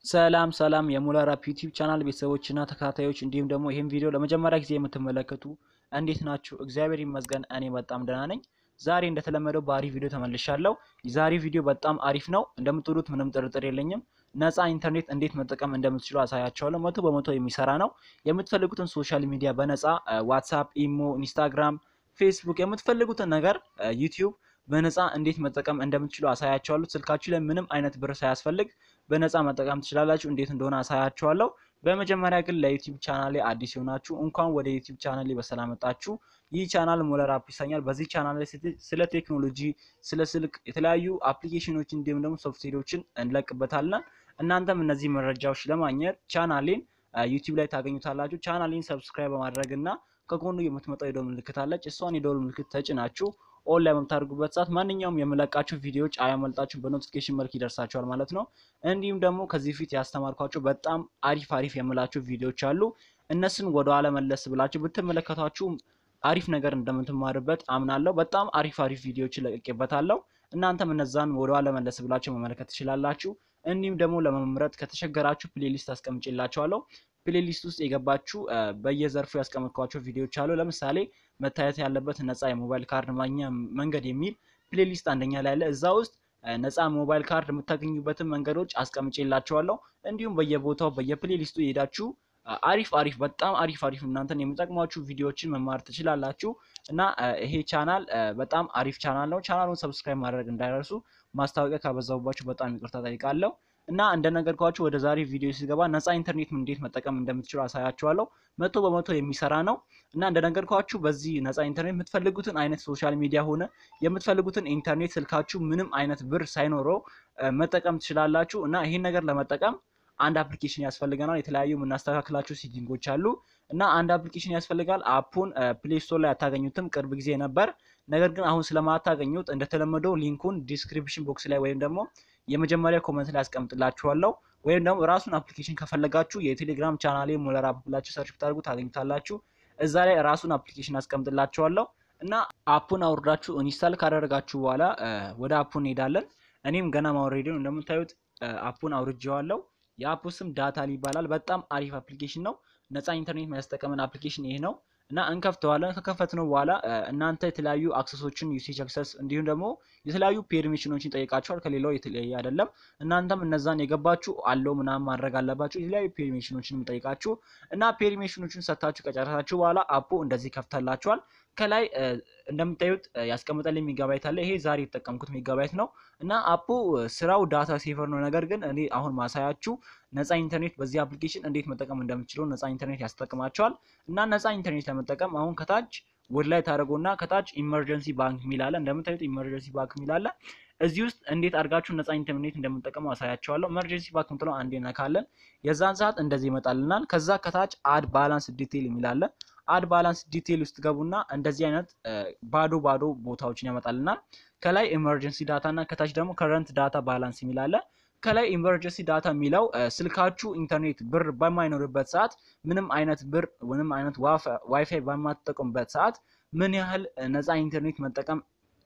ሰላም ሰላም የሙለር አፕ ዩቲዩብ ቻናል ቤተሰቦችና ተከታታዮች እንዲሁም ደግሞ ይህን ቪዲዮ ለመጀመሪያ ጊዜ የምትመለከቱ እንዴት ናችሁ? እግዚአብሔር ይመስገን እኔ በጣም ደህና ነኝ። ዛሬ እንደተለመደው በአሪፍ ቪዲዮ ተመልሻለሁ። የዛሬ ቪዲዮ በጣም አሪፍ ነው፣ እንደምትወዱት ምንም ጥርጥር የለኝም። ነፃ ኢንተርኔት እንዴት መጠቀም እንደምትችሉ አሳያቸዋለሁ። መቶ በመቶ የሚሰራ ነው። የምትፈልጉትን ሶሻል ሚዲያ በነፃ ዋትሳፕ፣ ኢሞ፣ ኢንስታግራም፣ ፌስቡክ የምትፈልጉትን ነገር ዩቲዩብ በነፃ እንዴት መጠቀም እንደምትችሉ አሳያቸዋለሁ። ስልካችሁ ላይ ምንም አይነት ብር ሳያስፈልግ በነፃ መጠቀም ትችላላችሁ። እንዴት እንደሆነ አሳያቸዋለሁ። በመጀመሪያ ግን ለዩቲዩብ ቻናሌ አዲስ የሆናችሁ እንኳን ወደ ዩቲዩብ ቻናሌ በሰላም መጣችሁ። ይህ ቻናል ሙለር አፕ ይሰኛል። በዚህ ቻናል ላይ ስለ ቴክኖሎጂ፣ ስለ ስልክ የተለያዩ አፕሊኬሽኖች እንዲሁም ደግሞ ሶፍትዌሮችን እንለቅበታለን። እናንተም እነዚህ መረጃዎች ለማግኘት ቻናሌን ዩቲዩብ ላይ ታገኙታላችሁ። ቻናሌን ሰብስክራይብ በማድረግ እና ከጎኑ የምትመጣው የደወል ምልክት አለች። እሷን የደወል ምልክት ተጭናችሁ ኦን ላይ በምታደርጉበት ሰዓት ማንኛውም የምለቃችሁ ቪዲዮዎች አያመልጣችሁ በኖቲፊኬሽን መልክ ይደርሳችኋል ማለት ነው። እንዲሁም ደግሞ ከዚህ በፊት ያስተማርኳቸው በጣም አሪፍ አሪፍ የምላችሁ ቪዲዮዎች አሉ። እነሱን ወደ ኋላ መለስ ብላችሁ ብትመለከቷችሁ አሪፍ ነገር እንደምትማርበት አምናለሁ። በጣም አሪፍ አሪፍ ቪዲዮዎችን ለቅቄበታለሁ። እናንተም እነዛን ወደ ኋላ መለስ ብላችሁ መመለከት ትችላላችሁ። እንዲሁም ደግሞ ለመምረጥ ከተቸገራችሁ ፕሌሊስት አስቀምጬላችኋለሁ። ፕሌሊስት ውስጥ የገባችሁ በየዘርፉ ያስቀመጥኳቸው ቪዲዮዎች አሉ። ለምሳሌ መታየት ያለበት ነፃ የሞባይል ካርድ ማግኛ መንገድ የሚል ፕሌሊስት አንደኛ ላይ አለ። እዛ ውስጥ ነፃ ሞባይል ካርድ የምታገኙበትን መንገዶች አስቀምጬላችኋለሁ። እንዲሁም በየቦታው በየፕሌሊስቱ የሄዳችሁ አሪፍ አሪፍ በጣም አሪፍ አሪፍ እናንተን የሚጠቅሟችሁ ቪዲዮዎችን መማር ትችላላችሁ። እና ይሄ ቻናል በጣም አሪፍ ቻናል ነው። ቻናሉን ሰብስክራይብ ማድረግ እንዳይረሱ። ማስታወቂያ ካበዛሁባችሁ በጣም ይቅርታ ጠይቃለሁ። እና እንደነገርኳችሁ ወደ ዛሬ ቪዲዮ ሲገባ ነፃ ኢንተርኔት እንዴት መጠቀም እንደምትችሉ አሳያችኋለሁ። መቶ በመቶ የሚሰራ ነው። እና እንደነገርኳችሁ በዚህ ነፃ ኢንተርኔት የምትፈልጉትን አይነት ሶሻል ሚዲያ ሆነ የምትፈልጉትን ኢንተርኔት ስልካችሁ ምንም አይነት ብር ሳይኖረው መጠቀም ትችላላችሁ። እና ይህን ነገር ለመጠቀም አንድ አፕሊኬሽን ያስፈልገናል። የተለያዩ የምናስተካክላቸው ሴቲንጎች አሉ እና አንድ አፕሊኬሽን ያስፈልጋል። አፑን ፕሌይ ስቶር ላይ አታገኙትም፣ ቅርብ ጊዜ ነበር። ነገር ግን አሁን ስለማታገኙት እንደተለመደው ሊንኩን ዲስክሪፕሽን ቦክስ ላይ ወይም ደግሞ የመጀመሪያ ኮመንት ላይ አስቀምጥላችኋለሁ። ወይም ደግሞ ራሱን አፕሊኬሽን ከፈለጋችሁ የቴሌግራም ቻናሌ ሙለር አፕ ብላችሁ ሰርች ብታደርጉ ታገኙታላችሁ። እዛ ላይ ራሱን አፕሊኬሽን አስቀምጥላችኋለሁ እና አፑን አውርዳችሁ ኢንስታል ካደረጋችሁ በኋላ ወደ አፑ እንሄዳለን። እኔም ገና ማውረድ ነው። እንደምታዩት አፑን አውርጄዋለሁ። የአፑ ስም ዳታል ይባላል። በጣም አሪፍ አፕሊኬሽን ነው። ነፃ ኢንተርኔት የሚያስጠቀመን አፕሊኬሽን ይሄ ነው እና እንከፍተዋለን። ከከፈትነው በኋላ እናንተ የተለያዩ አክሰሶችን ዩሴጅ አክሰስ እንዲሁም ደግሞ የተለያዩ ፔርሚሽኖችን ይጠይቃችኋል። ከሌላው የተለያየ አይደለም። እናንተም እነዛን የገባችሁ አለው ምናምን ማድረግ አለባችሁ። የተለያዩ ፔርሚሽኖችን የሚጠይቃችሁ እና ፔርሚሽኖችን ሰጥታችሁ ከጨረሳችሁ በኋላ አፑ እንደዚህ ከፍተላችኋል። ከላይ እንደምታዩት ያስቀምጠልኝ ሜጋባይት አለ። ይሄ ዛሬ የተጠቀምኩት ሜጋባይት ነው እና አፑ ስራው ዳታ ሴቨር ነው። ነገር ግን እኔ አሁን ማሳያችሁ ነፃ ኢንተርኔት በዚህ አፕሊኬሽን እንዴት መጠቀም እንደምችለው ነፃ ኢንተርኔት ያስጠቅማቸዋል። እና ነፃ ኢንተርኔት ለመጠቀም አሁን ከታች ወደ ላይ ታደርጉና ከታች ኢመርጀንሲ ባንክ የሚላለ እንደምታዩት ኢመርጀንሲ ባንክ የሚላለ እዚህ ውስጥ እንዴት አድርጋችሁ ነፃ ኢንተርኔት እንደምንጠቀሙ አሳያቸዋለሁ። ኢመርጀንሲ ባንክ ምትለው አንዴ ነካለን። የዛን ሰዓት እንደዚህ ይመጣልናል። ከዛ ከታች አድ ባላንስ ዲቴይል የሚላለ አድ ባላንስ ዲቴይል ውስጥ ገቡና እንደዚህ አይነት ባዶ ባዶ ቦታዎችን ያመጣልናል። ከላይ ኢመርጀንሲ ዳታ እና ከታች ደግሞ ከረንት ዳታ ባላንስ የሚላለ ከላይ ኢመርጀንሲ ዳታ የሚለው ስልካችሁ ኢንተርኔት ብር በማይኖርበት ሰዓት ምንም አይነት ብር ምንም አይነት ዋይፋይ በማትጠቀሙበት ሰዓት ምን ያህል ነፃ ኢንተርኔት መጠቀም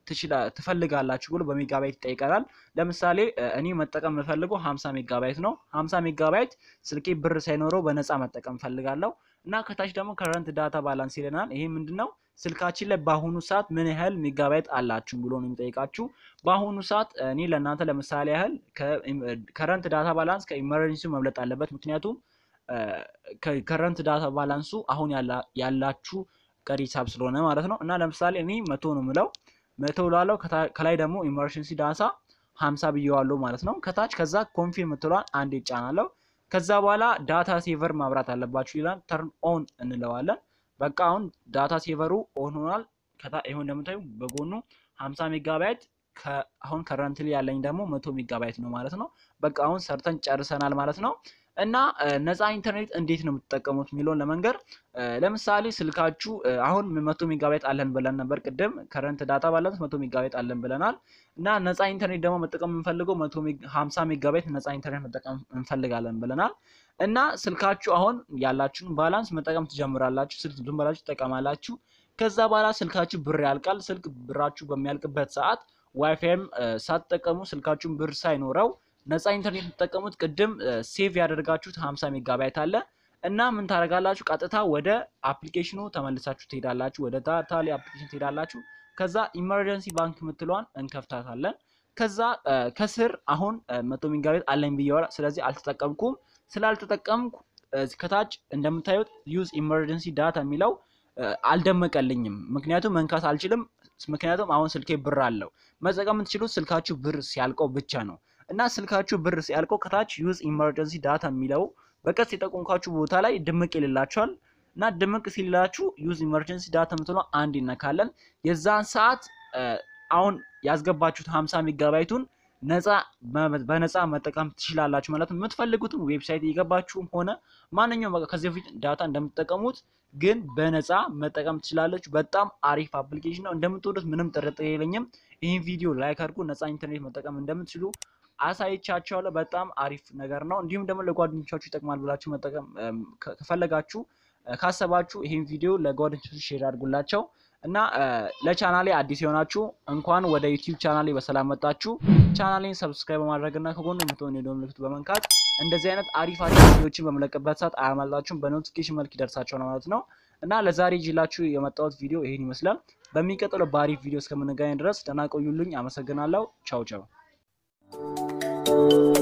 ትፈልጋላችሁ ብሎ በሜጋባይት ይጠይቀናል። ለምሳሌ እኔ መጠቀም የምፈልገው 50 ሜጋባይት ነው። 50 ሜጋባይት ስልኬ ብር ሳይኖረው በነፃ መጠቀም ፈልጋለሁ እና ከታች ደግሞ ከረንት ዳታ ባላንስ ይለናል። ይሄ ምንድን ነው? ስልካችን ላይ በአሁኑ ሰዓት ምን ያህል ሜጋባይት አላችሁ ብሎ ነው የሚጠይቃችሁ። በአሁኑ ሰዓት እኔ ለእናንተ ለምሳሌ ያህል ከረንት ዳታ ባላንስ ከኢመርጀንሲ መብለጥ አለበት። ምክንያቱም ከረንት ዳታ ባላንሱ አሁን ያላችሁ ቀሪ ሂሳብ ስለሆነ ማለት ነው። እና ለምሳሌ እኔ መቶ ነው የምለው መቶ ላለው ከላይ ደግሞ ኢመርጀንሲ ዳታ ሀምሳ ብየዋለሁ ማለት ነው። ከታች ከዛ ኮንፊርም የምትለዋን አንድ ይጫናለው። ከዛ በኋላ ዳታ ሴቨር ማብራት አለባችሁ ይላል። ተርን ኦን እንለዋለን። በቃ አሁን ዳታ ሴቨሩ ኦን ሆኗል። ይሁን እንደምታዩ በጎኑ 50 ሜጋባይት አሁን ከረንትሊ ያለኝ ደግሞ መቶ ሜጋባይት ነው ማለት ነው። በቃ አሁን ሰርተን ጨርሰናል ማለት ነው። እና ነፃ ኢንተርኔት እንዴት ነው የምትጠቀሙት የሚለውን ለመንገር ለምሳሌ ስልካችሁ አሁን መቶ ሜጋባይት አለን ብለን ነበር ቅድም። ከረንት ዳታ ባላንስ መቶ ሜጋባይት አለን ብለናል። እና ነፃ ኢንተርኔት ደግሞ መጠቀም የምንፈልገው መቶ ሀምሳ ሜጋባይት ነፃ ኢንተርኔት መጠቀም እንፈልጋለን ብለናል። እና ስልካችሁ አሁን ያላችሁን ባላንስ መጠቀም ትጀምራላችሁ። ስልክ ዝም ብላችሁ ትጠቀማላችሁ። ከዛ በኋላ ስልካችሁ ብር ያልቃል። ስልክ ብራችሁ በሚያልቅበት ሰዓት ዋይፋይም ሳትጠቀሙ ስልካችሁን ብር ሳይኖረው ነፃ ኢንተርኔት የምትጠቀሙት ቅድም ሴቭ ያደርጋችሁት 50 ሜጋባይት አለ እና ምን ታደርጋላችሁ? ቀጥታ ወደ አፕሊኬሽኑ ተመልሳችሁ ትሄዳላችሁ። ወደ ታታሊ አፕሊኬሽን ትሄዳላችሁ። ከዛ ኢመርጀንሲ ባንክ የምትለዋን እንከፍታታለን። ከዛ ከስር አሁን መቶ ሜጋባይት አለኝ ብየዋል። ስለዚህ አልተጠቀምኩም። ስላልተጠቀምኩ ከታች እንደምታዩት ዩዝ ኢመርጀንሲ ዳታ የሚለው አልደመቀልኝም። ምክንያቱም መንካት አልችልም። ምክንያቱም አሁን ስልኬ ብር አለው። መጠቀም የምትችሉት ስልካችሁ ብር ሲያልቀው ብቻ ነው እና ስልካችሁ ብር ሲያልቀው ከታች ዩዝ ኢመርጀንሲ ዳታ የሚለው በቀስ የጠቆምኳችሁ ቦታ ላይ ድምቅ ይልላችኋል እና ድምቅ ሲልላችሁ ዩዝ ኢመርጀንሲ ዳታ የምትለው አንድ ይነካለን። የዛን ሰዓት አሁን ያስገባችሁት 50 ሜጋባይቱን ነፃ በነፃ መጠቀም ትችላላችሁ ማለት ነው። የምትፈልጉትን ዌብሳይት እየገባችሁም ሆነ ማንኛውም በቃ ከዚህ በፊት ዳታ እንደምትጠቀሙት ግን በነፃ መጠቀም ትችላለች። በጣም አሪፍ አፕሊኬሽን ነው። እንደምትወዱት ምንም ጥርጥር የለኝም። ይህን ቪዲዮ ላይክ አድርጉ። ነፃ ኢንተርኔት መጠቀም እንደምትችሉ አሳይቻቸዋለሁ። በጣም አሪፍ ነገር ነው። እንዲሁም ደግሞ ለጓደኞቻችሁ ይጠቅማል ብላችሁ መጠቀም ከፈለጋችሁ ካሰባችሁ ይህን ቪዲዮ ለጓደኞቻችሁ ሼር አድርጉላቸው እና ለቻናሌ አዲስ የሆናችሁ እንኳን ወደ ዩቲዩብ ቻናሌ በሰላም መጣችሁ። ቻናሌን ሰብስክራይብ በማድረግ እና ከጎን የምትሆን የደወል ምልክቱ በመንካት እንደዚህ አይነት አሪፍ አሪፍ ቪዲዮዎችን በመለቀበት ሰዓት አያመልጣችሁም፣ በኖቲፊኬሽን መልክ ይደርሳችኋል ማለት ነው። እና ለዛሬ ይዤላችሁ የመጣሁት ቪዲዮ ይሄን ይመስላል። በሚቀጥለው በአሪፍ ቪዲዮ እስከምንገናኝ ድረስ ደህና ቆዩልኝ። አመሰግናለሁ። ቻው ቻው።